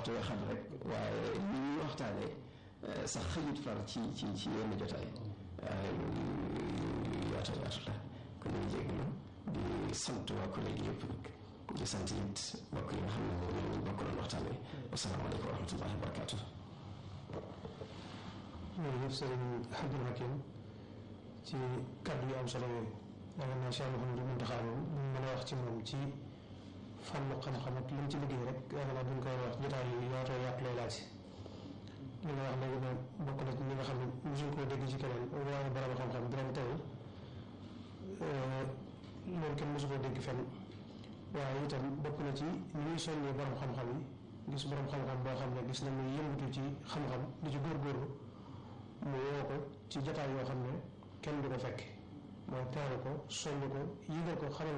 waxtu nga xam rek waaye li ñuy waxtaanee sax xëyut far ci ci ci yenn jotaay waaye yu yaatu yaatu la kon ñu jégalu di sant waa collègue yëpp nag di sant it mbokk yi nga xam ne moom ñu bokk doon waxtaanee wasalaamaaleykum wa rahmatullahi wa barakaatu. jërëjëf sëriñ Abdou Hakim ci kàddu yu am solo yooyu yaakaar naa Cheikh Mouhamadou Mountakha moom ñu mën a wax ci moom ci fànnu xam-xam ak li mu ci liggéey rek yaakaar naa duñ koy wax jotaay yu yaatoo yaatu lay laaj li nga wax léegi nag bokk na ci ñi nga xam ne mosuñ koo dégg ci keneen waaye borom xam-xam dina teewul loolu kenn mosu koo dégg fenn waaye itam bokk na ci ñi ñuy soññee borom xam-xam yi gis borom xam-xam boo xam ne gis na muy yëngatu ci xam-xam di ci góorgóorlu mu woo ko ci jotaay yoo xam ne kenn du ko fekk mooy teeru ko soññ ko yëgal ko xamal